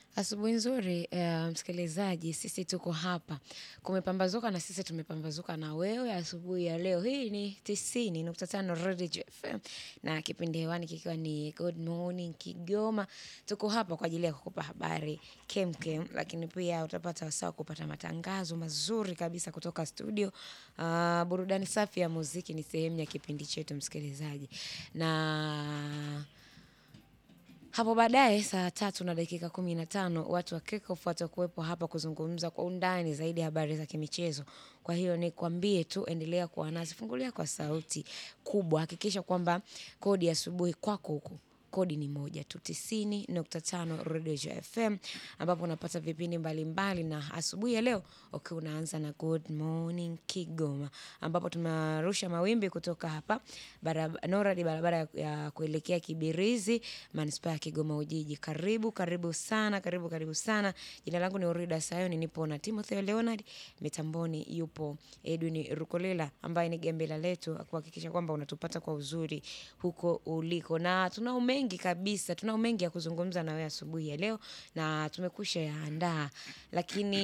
Asubuhi nzuri, uh, msikilizaji, sisi tuko hapa. Kumepambazuka na sisi tumepambazuka na wewe asubuhi ya leo. Hii ni tisini nukta tano Redio FM na kipindi hewani kikiwa ni Good Morning Kigoma. Tuko hapa kwa ajili ya kukupa habari kem kem, lakini pia utapata wasaa wa kupata matangazo mazuri kabisa kutoka studio. Uh, burudani safi ya muziki ni sehemu ya kipindi chetu msikilizaji, na hapo baadaye saa tatu na dakika kumi na tano watu wa Kickoff watakuwepo hapa kuzungumza kwa undani zaidi habari za kimichezo. Kwa hiyo nikwambie tu, endelea kuwa nasi, fungulia kwa sauti kubwa, hakikisha kwamba kodi ya asubuhi kwako huku kodi ni moja tu tisini nukta tano Redio FM ambapo unapata vipindi mbalimbali, na asubuhi ya leo ukiwa unaanza na Good Morning Kigoma ambapo tunarusha mawimbi kutoka hapa barab- NORAD barabara ya- ya kuelekea Kibirizi manispaa ya Kigoma Ujiji. Karibu karibu sana, karibu karibu sana. Jina langu ni Orida Sayoni, nipo na Timothy Leonard, mitamboni yupo Edwin Rukolela ambaye ni gembela letu kuhakikisha kwamba unatupata kwa uzuri huko uliko, na tunao mengi kabisa, tunao mengi ya kuzungumza na wewe asubuhi ya leo na tumekusha yaandaa, lakini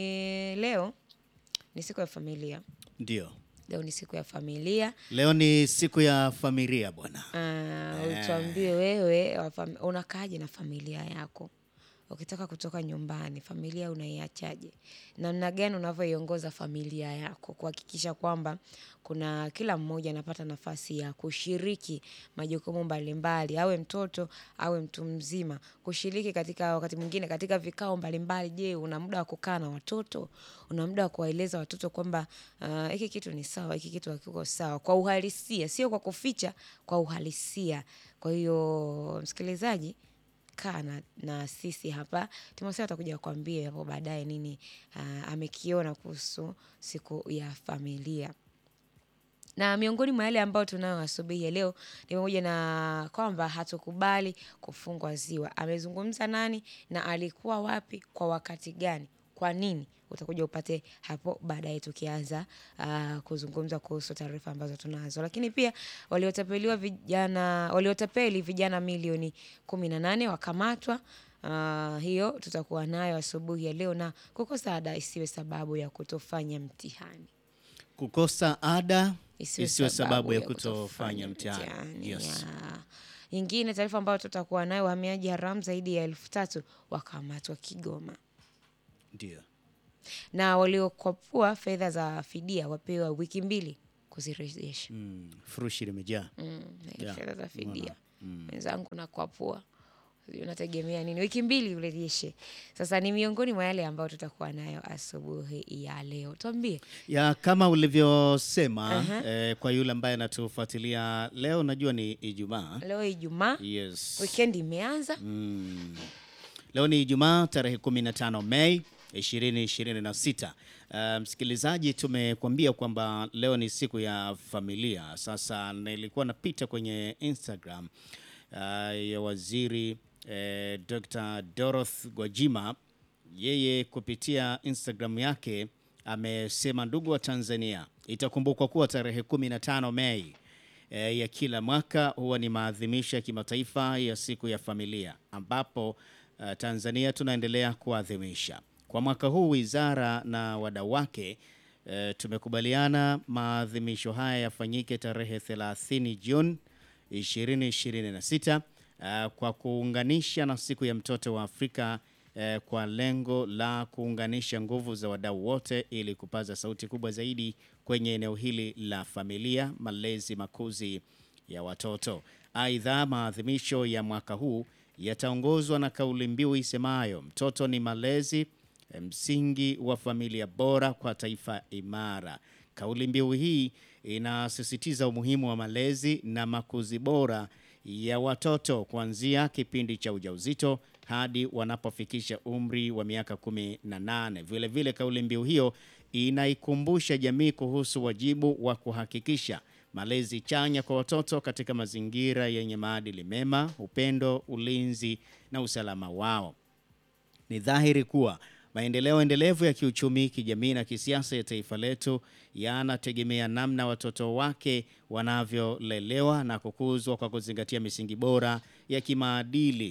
leo ni siku ya familia. Ndio, Leo ni siku ya familia. leo ni siku ya familia bwana. Uh, utuambie wewe wa fam- unakaaje na familia yako ukitaka kutoka nyumbani, familia unaiachaje? Namna gani unavyoiongoza familia yako kuhakikisha kwamba kuna kila mmoja anapata nafasi ya kushiriki majukumu mbalimbali, awe mtoto awe mtu mzima, kushiriki katika wakati mwingine katika vikao mbalimbali. Je, una muda wa kukaa na watoto? Una muda wa kuwaeleza watoto kwamba ah, hiki kitu ni sawa, hiki kitu hakiko sawa, kwa uhalisia, sio kwa kuficha, kwa uhalisia. Kwa hiyo msikilizaji, kaa na, na sisi hapa. Timotheo atakuja kuambia hapo baadaye nini ah, amekiona kuhusu siku ya familia na miongoni mwa yale ambayo tunayo asubuhi ya leo ni pamoja na kwamba hatukubali kufungwa ziwa. Amezungumza nani na alikuwa wapi kwa wakati gani? Kwa nini? Utakuja upate hapo baadaye tukianza uh, kuzungumza kuhusu taarifa ambazo tunazo, lakini pia waliotapeliwa vijana waliotapeli vijana milioni kumi na nane wakamatwa. Uh, hiyo tutakuwa nayo asubuhi ya leo, na kukosa ada isiwe sababu ya kutofanya mtihani Kukosa ada isiwe isiwe sababu ya kutofanya mtihani. mtihani. Yes. Ya. Nyingine taarifa ambayo tutakuwa nayo, wahamiaji haramu zaidi ya elfu tatu wakamatwa Kigoma, Ndio. na waliokwapua fedha za fidia wapewa wiki mbili kuzirejesha. Mm, furushi limejaa. Mm, Yeah, fedha za fidia unaona. Mm. mwenzangu, nakwapua Sijui unategemea nini? Wiki mbili urejeshe. Sasa ni miongoni mwa yale ambayo tutakuwa nayo asubuhi ya leo. Tuambie Ya kama ulivyosema eh, kwa yule ambaye anatufuatilia leo, najua ni Ijumaa. leo Ijumaa, Yes. wikendi imeanza. Mm. Leo ni Ijumaa tarehe 15 Mei 2026. Uh, msikilizaji, tumekuambia kwamba leo ni siku ya familia. Sasa nilikuwa napita kwenye Instagram uh, ya waziri eh, Dr. Doroth Gwajima. Yeye kupitia Instagram yake amesema, ndugu wa Tanzania, itakumbukwa kuwa tarehe 15 Mei eh, ya kila mwaka huwa ni maadhimisho ya kimataifa ya siku ya familia ambapo eh, Tanzania tunaendelea kuadhimisha. Kwa mwaka huu wizara na wadau wake eh, tumekubaliana maadhimisho haya yafanyike tarehe 30 Juni 2026 eh, kwa kuunganisha na siku ya mtoto wa Afrika eh, kwa lengo la kuunganisha nguvu za wadau wote ili kupaza sauti kubwa zaidi kwenye eneo hili la familia, malezi, makuzi ya watoto. Aidha, maadhimisho ya mwaka huu yataongozwa na kauli mbiu isemayo mtoto ni malezi, msingi wa familia bora kwa taifa imara. Kauli mbiu hii inasisitiza umuhimu wa malezi na makuzi bora ya watoto kuanzia kipindi cha ujauzito hadi wanapofikisha umri wa miaka kumi na nane. Vile vile kauli mbiu hiyo inaikumbusha jamii kuhusu wajibu wa kuhakikisha malezi chanya kwa watoto katika mazingira yenye maadili mema, upendo, ulinzi na usalama wao. Ni dhahiri kuwa maendeleo endelevu ya kiuchumi, kijamii na kisiasa ya taifa letu yanategemea namna watoto wake wanavyolelewa na kukuzwa kwa kuzingatia misingi bora ya kimaadili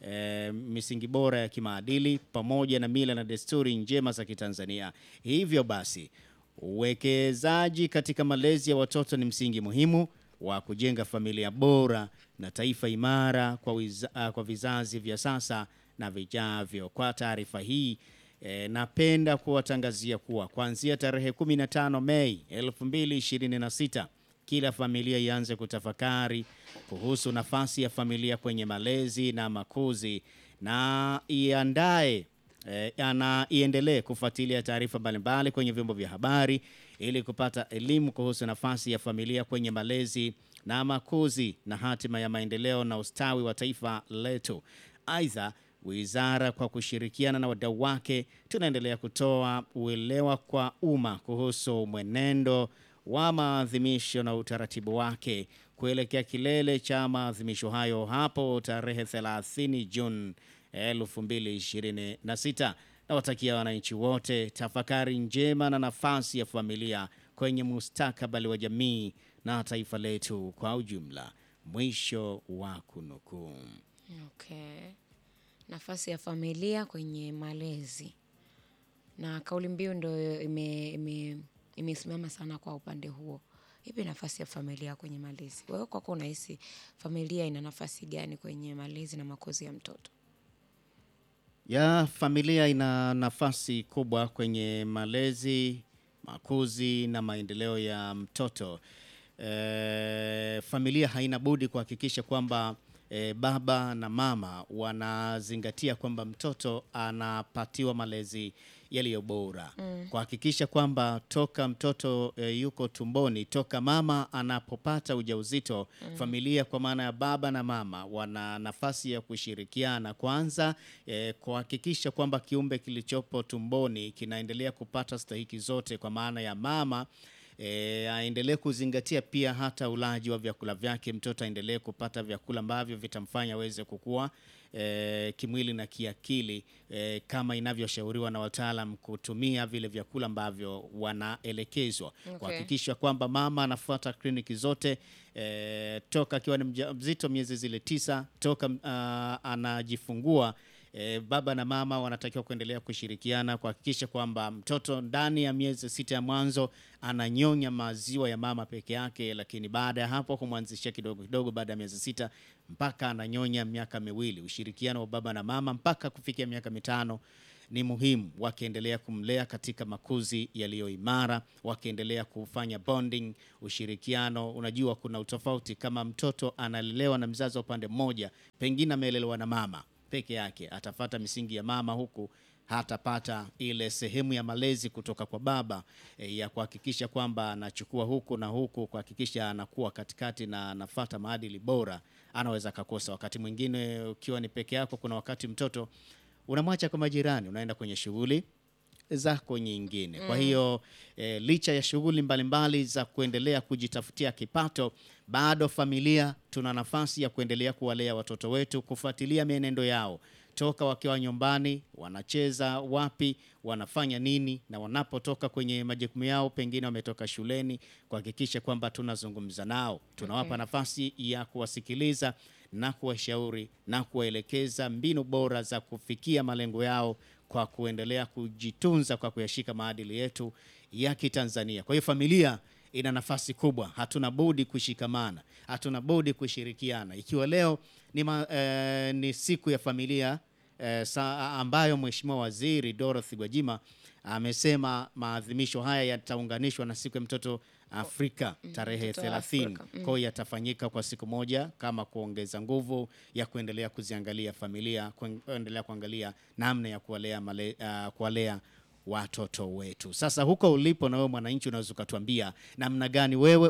eh, misingi bora ya kimaadili pamoja na mila na desturi njema za Kitanzania. Hivyo basi, uwekezaji katika malezi ya watoto ni msingi muhimu wa kujenga familia bora na taifa imara kwa, wiza, ah, kwa vizazi vya sasa na vijavyo. Kwa taarifa hii E, napenda kuwatangazia kuwa kuanzia tarehe 15 Mei 2026 kila familia ianze kutafakari kuhusu nafasi ya familia kwenye malezi na makuzi na iandae e, na iendelee kufuatilia taarifa mbalimbali kwenye vyombo vya habari ili kupata elimu kuhusu nafasi ya familia kwenye malezi na makuzi na hatima ya maendeleo na ustawi wa taifa letu. Aidha, wizara kwa kushirikiana na wadau wake tunaendelea kutoa uelewa kwa umma kuhusu mwenendo wa maadhimisho na utaratibu wake kuelekea kilele cha maadhimisho hayo hapo tarehe 30 Juni 2026. Nawatakia wananchi wote tafakari njema na nafasi ya familia kwenye mustakabali wa jamii na taifa letu kwa ujumla. Mwisho wa kunukuu. Okay. Nafasi ya familia kwenye malezi na kauli mbiu ndo ime, ime, imesimama sana kwa upande huo. Ipi nafasi ya familia kwenye malezi? Wewe kwako unahisi familia ina nafasi gani kwenye malezi na makuzi ya mtoto? Ya familia ina nafasi kubwa kwenye malezi, makuzi na maendeleo ya mtoto. E, familia haina budi kuhakikisha kwamba e, baba na mama wanazingatia kwamba mtoto anapatiwa malezi yaliyo bora mm. Kuhakikisha kwamba toka mtoto e, yuko tumboni, toka mama anapopata ujauzito mm. Familia kwa maana ya baba na mama wana nafasi ya kushirikiana kwanza, e, kuhakikisha kwamba kiumbe kilichopo tumboni kinaendelea kupata stahiki zote, kwa maana ya mama E, aendelee kuzingatia pia hata ulaji wa vyakula vyake. Mtoto aendelee kupata vyakula ambavyo vitamfanya aweze kukua e, kimwili na kiakili e, kama inavyoshauriwa na wataalam kutumia vile vyakula ambavyo wanaelekezwa Okay. kuhakikisha kwamba mama anafuata kliniki zote e, toka akiwa ni mjamzito miezi zile tisa toka ah, anajifungua E, baba na mama wanatakiwa kuendelea kushirikiana kuhakikisha kwamba mtoto ndani ya miezi sita ya mwanzo ananyonya maziwa ya mama peke yake, lakini baada ya hapo kumwanzishia kidogo kidogo, baada ya miezi sita mpaka ananyonya miaka miwili. Ushirikiano wa baba na mama mpaka kufikia miaka mitano ni muhimu, wakiendelea kumlea katika makuzi yaliyo imara, wakiendelea kufanya bonding, ushirikiano. Unajua kuna utofauti kama mtoto analelewa na mzazi wa upande mmoja, pengine amelelewa na mama peke yake atafata misingi ya mama huku hatapata ile sehemu ya malezi kutoka kwa baba e, ya kuhakikisha kwamba anachukua huku na huku kuhakikisha anakuwa katikati na anafata maadili bora, anaweza akakosa. Wakati mwingine ukiwa ni peke yako, kuna wakati mtoto unamwacha kwa majirani, unaenda kwenye shughuli zako nyingine. Kwa hiyo e, licha ya shughuli mbalimbali za kuendelea kujitafutia kipato, bado familia tuna nafasi ya kuendelea kuwalea watoto wetu, kufuatilia mienendo yao toka wakiwa nyumbani, wanacheza wapi, wanafanya nini, na wanapotoka kwenye majukumu yao, pengine wametoka shuleni, kuhakikisha kwamba tunazungumza nao, tunawapa Okay. nafasi ya kuwasikiliza na kuwashauri na kuwaelekeza mbinu bora za kufikia malengo yao kwa kuendelea kujitunza kwa kuyashika maadili yetu ya Kitanzania. Kwa hiyo familia ina nafasi kubwa, hatuna budi kushikamana, hatuna budi kushirikiana. Ikiwa leo ni, ma, eh, ni siku ya familia eh, sa, ambayo Mheshimiwa Waziri Dorothy Gwajima amesema maadhimisho haya yataunganishwa na siku ya mtoto Afrika tarehe mtoto wa 30 Afrika. Mm. kwa hiyo yatafanyika kwa siku moja kama kuongeza nguvu ya kuendelea kuziangalia familia, kuen- kuendelea kuangalia namna ya kuwalea, male, uh, kuwalea watoto wetu. Sasa huko ulipo na wewe mwananchi, unaweza ukatuambia namna gani wewe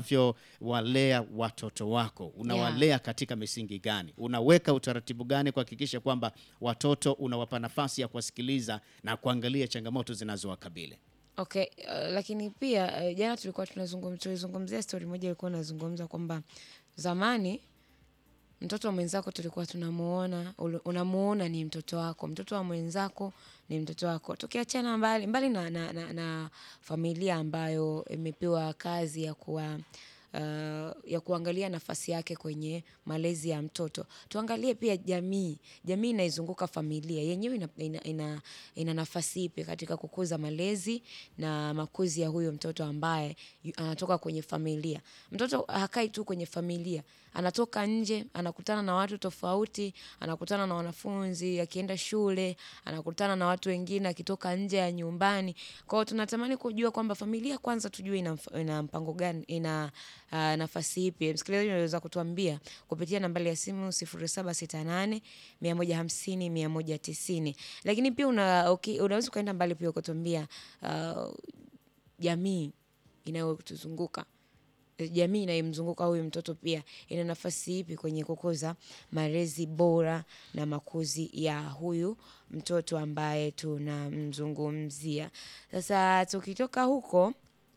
unavyowalea watoto wako, unawalea katika misingi gani, unaweka utaratibu gani kuhakikisha kwamba watoto unawapa nafasi ya kuwasikiliza na kuangalia changamoto zinazowakabili. Okay, uh, lakini pia uh, jana tulikuwa tunazungum, tulizungumzia stori moja ilikuwa inazungumza kwamba zamani mtoto wa mwenzako tulikuwa tunamuona ulu- unamuona ni mtoto wako, mtoto wa mwenzako ni mtoto wako. Tukiachana mbali mbali na, na, na, na familia ambayo imepewa kazi ya kuwa uh, ya kuangalia nafasi yake kwenye malezi ya mtoto. Tuangalie pia jamii, jamii inaizunguka familia, yenyewe ina, ina, ina, ina nafasi ipi katika kukuza malezi na makuzi ya huyo mtoto ambaye yu- anatoka kwenye familia. Mtoto hakai tu kwenye familia, anatoka nje, anakutana na watu tofauti, anakutana na wanafunzi, akienda shule, anakutana na watu wengine, akitoka nje ya nyumbani. Kwa hiyo tunatamani kujua kwamba familia kwanza tujue ina, mf- ina mpango gani, ina uh, nafasi ipi. Msikilizaji unaweza kutuambia kupitia nambari ya simu 0768 150 190. Lakini pia una, okay, unaweza ukaenda mbali pia ukatuambia uh, jamii inayotuzunguka jamii inayomzunguka huyu mtoto pia ina nafasi ipi kwenye kukuza malezi bora na makuzi ya huyu mtoto ambaye tunamzungumzia. Sasa tukitoka huko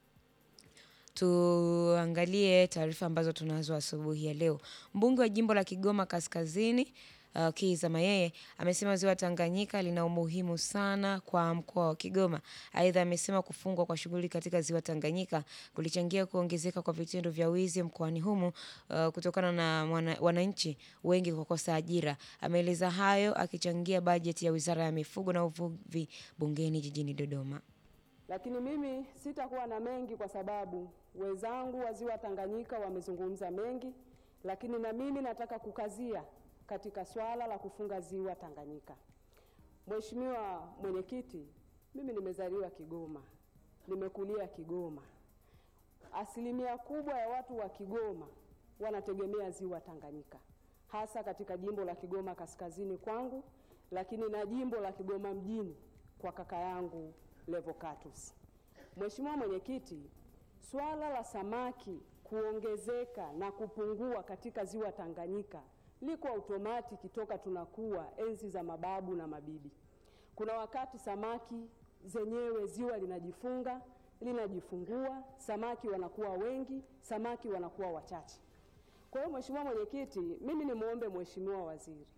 tuangalie taarifa ambazo tunazo asubuhi ya leo. Mbunge wa jimbo la Kigoma Kaskazini uh, Kiza Mayeye amesema ziwa Tanganyika lina umuhimu sana kwa mkoa wa Kigoma. Aidha, amesema kufungwa kwa shughuli katika ziwa Tanganyika kulichangia kuongezeka kwa vitendo vya wizi mkoani humo uh, kutokana na mwana, wananchi wengi kukosa ajira. Ameeleza hayo akichangia bajeti ya Wizara ya Mifugo na Uvuvi bungeni jijini Dodoma. Lakini mimi sitakuwa na mengi kwa sababu wenzangu wa ziwa Tanganyika wamezungumza mengi, lakini na mimi nataka kukazia katika swala la kufunga ziwa Tanganyika. Mheshimiwa Mwenyekiti, mimi nimezaliwa Kigoma, nimekulia Kigoma. Asilimia kubwa ya watu wa Kigoma wanategemea ziwa Tanganyika, hasa katika jimbo la Kigoma Kaskazini kwangu, lakini na jimbo la Kigoma mjini kwa kaka yangu Levocatus. Mheshimiwa Mwenyekiti, swala la samaki kuongezeka na kupungua katika ziwa Tanganyika liko automatiki toka tunakuwa enzi za mababu na mabibi. Kuna wakati samaki zenyewe ziwa linajifunga, linajifungua, samaki wanakuwa wengi, samaki wanakuwa wachache. Kwa hiyo Mheshimiwa Mwenyekiti, mimi nimwombe Mheshimiwa Waziri,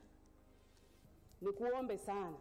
nikuombe sana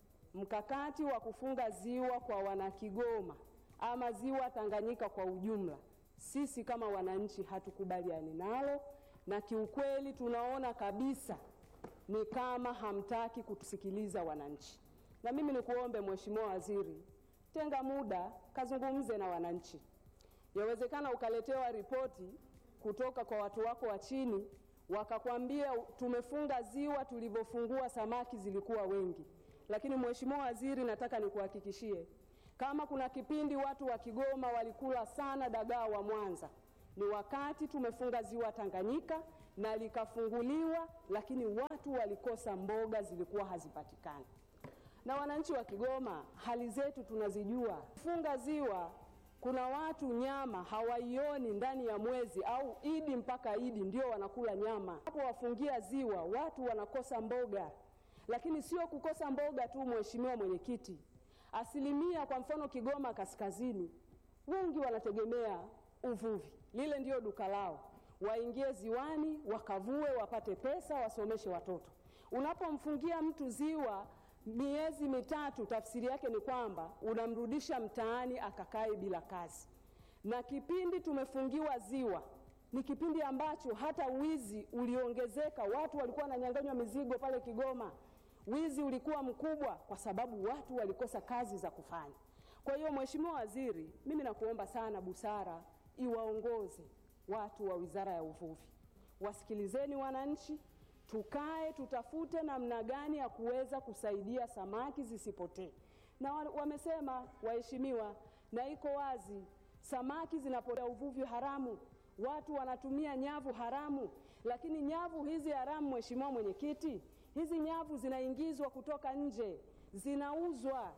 mkakati wa kufunga ziwa kwa wanakigoma ama ziwa Tanganyika kwa ujumla, sisi kama wananchi hatukubaliani nalo, na kiukweli tunaona kabisa ni kama hamtaki kutusikiliza wananchi. Na mimi nikuombe Mheshimiwa Waziri, tenga muda kazungumze na wananchi. Yawezekana ukaletewa ripoti kutoka kwa watu wako wa chini, wakakwambia tumefunga ziwa, tulivyofungua samaki zilikuwa wengi. Lakini Mheshimiwa Waziri, nataka nikuhakikishie kama kuna kipindi watu wa Kigoma walikula sana dagaa wa Mwanza, ni wakati tumefunga ziwa Tanganyika na likafunguliwa, lakini watu walikosa mboga, zilikuwa hazipatikani. Na wananchi wa Kigoma, hali zetu tunazijua. Funga ziwa, kuna watu nyama hawaioni ndani ya mwezi au Idi mpaka Idi ndio wanakula nyama. Hapo wafungia ziwa, watu wanakosa mboga. Lakini sio kukosa mboga tu, Mheshimiwa Mwenyekiti, asilimia kwa mfano Kigoma Kaskazini, wengi wanategemea uvuvi, lile ndio duka lao, waingie ziwani wakavue, wapate pesa, wasomeshe watoto. Unapomfungia mtu ziwa miezi mitatu, tafsiri yake ni kwamba unamrudisha mtaani akakae bila kazi. Na kipindi tumefungiwa ziwa ni kipindi ambacho hata wizi uliongezeka, watu walikuwa wananyang'anywa mizigo pale Kigoma. Wizi ulikuwa mkubwa kwa sababu watu walikosa kazi za kufanya. Kwa hiyo Mheshimiwa Waziri, mimi nakuomba sana busara iwaongoze watu wa Wizara ya Uvuvi. Wasikilizeni wananchi, tukae tutafute namna gani ya kuweza kusaidia samaki zisipotee. Na wa- wamesema waheshimiwa, na iko wazi, samaki zinapotea, uvuvi haramu, watu wanatumia nyavu haramu, lakini nyavu hizi haramu, Mheshimiwa Mwenyekiti, hizi nyavu zinaingizwa kutoka nje, zinauzwa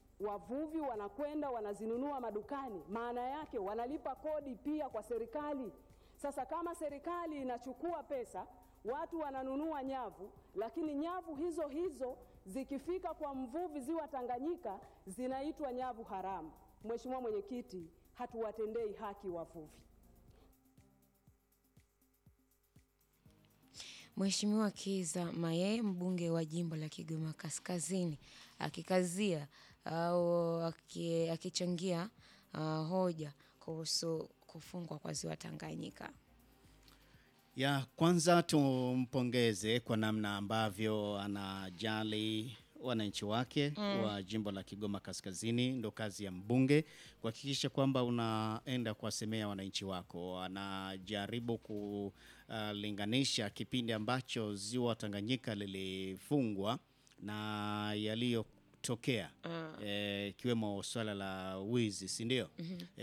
wavuvi wanakwenda wanazinunua madukani, maana yake wanalipa kodi pia kwa serikali. Sasa kama serikali inachukua pesa, watu wananunua nyavu, lakini nyavu hizo hizo zikifika kwa mvuvi ziwa Tanganyika zinaitwa nyavu haramu. Mheshimiwa Mwenyekiti, hatuwatendei haki wavuvi. Mheshimiwa Kiza Mayeye, mbunge wa jimbo la Kigoma Kaskazini, akikazia au aki- akichangia uh, hoja kuhusu kufungwa kwa ziwa Tanganyika. Ya kwanza tumpongeze kwa namna ambavyo anajali wananchi wake wa jimbo la Kigoma Kaskazini. Ndo kazi ya mbunge kuhakikisha kwamba unaenda kuwasemea wananchi wako. Anajaribu kulinganisha kipindi ambacho ziwa Tanganyika lilifungwa na yaliyotokea ikiwemo swala la wizi, si ndio?